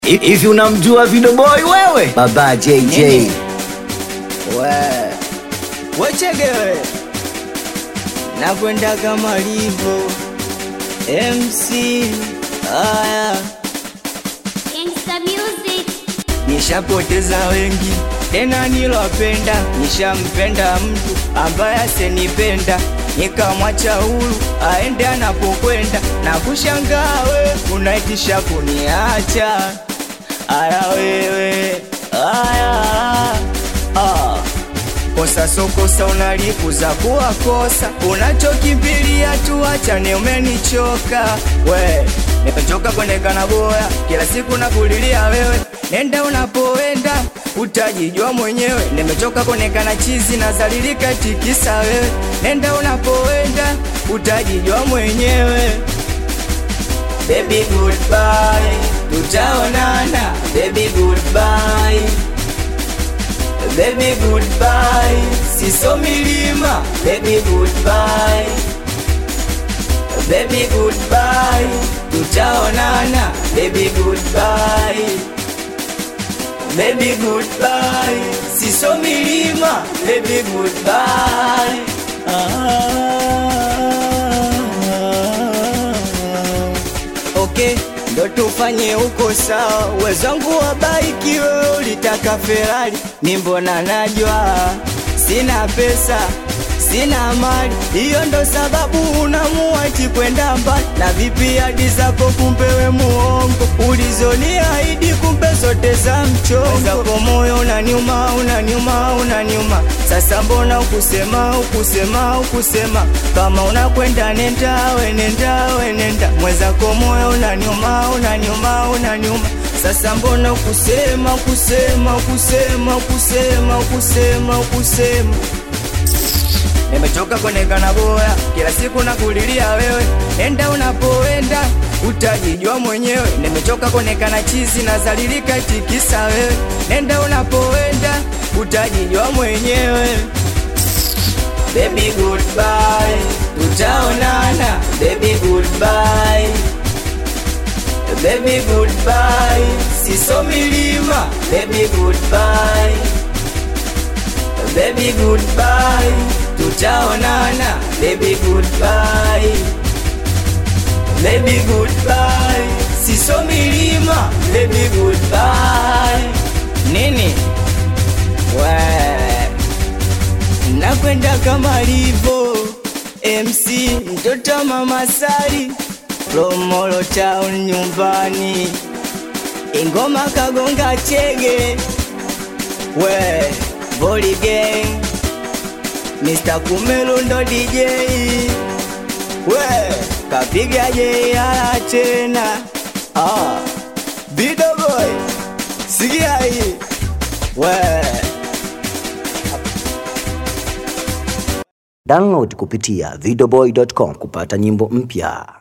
Hivi unamjua Video Boy wewe? Baba JJ. Nini? We wechegewe nakwenda kama livo MC haya, Gangsta Music. nishapoteza wengi tena nilopenda, nishampenda mtu ambaye asenipenda nikamwacha huru aende anapokwenda na kushangaa we unaitisha kuniacha. Aya wewe aya ah. Kosa so kosa unalipuza kuwa kosa, unachokimbilia tu achane, umenichoka we, nimechoka kuonekana boya, kila siku nakulilia wewe, nenda unapoenda utajijua mwenyewe, nimechoka kuonekana chizi na zalilika tikisa wewe, nenda unapoenda utajijua mwenyewe. Baby goodbye, tutaonana. Baby goodbye, baby goodbye, siso milima. Baby goodbye, baby goodbye, tutaonana. Baby goodbye, baby goodbye, siso milima. Baby goodbye. Ah. Okay, ndo tufanye huko sawa. Wezangu wabaiki, wewe ulitaka Ferrari, ni mbona najwa sina pesa sina mali, hiyo ndo sababu unamua eti kwenda mbali. Na vipi hadi zako, kumbe we muongo, ulizoniahidi kumbe zote za mchongo. Zako moyo unaniuma, unaniuma, unaniuma. Sasa mbona ukusema, ukusema, ukusema kama unakwenda nenda, we nenda, we nenda. Mwenzako moyo unaniuma, unaniuma, unaniuma. Sasa mbona ukusema, kusema, kusema, kusema, kusema, kusema Nimechoka kuonekana boya, kila siku nakulilia wewe, enda unapoenda utajijua mwenyewe. Nimechoka kuonekana chizi na zalilika tikisa wewe, nenda unapoenda utajijua mwenyewe. Baby goodbye, tutaonana. Baby goodbye, baby goodbye, siso milima. Baby goodbye, baby goodbye, tutaonana. Baby goodbye, baby goodbye, siso milima. Baby goodbye, nini we nakwenda kama livo MC mtoto mama Sari Lomolo town nyumbani ingoma kagonga chege we Boli gang Mr. Kumelu ndo DJ we kapiga JR tena ah Bido boy sikia hii we Download kupitia videoboy.com kupata nyimbo mpya.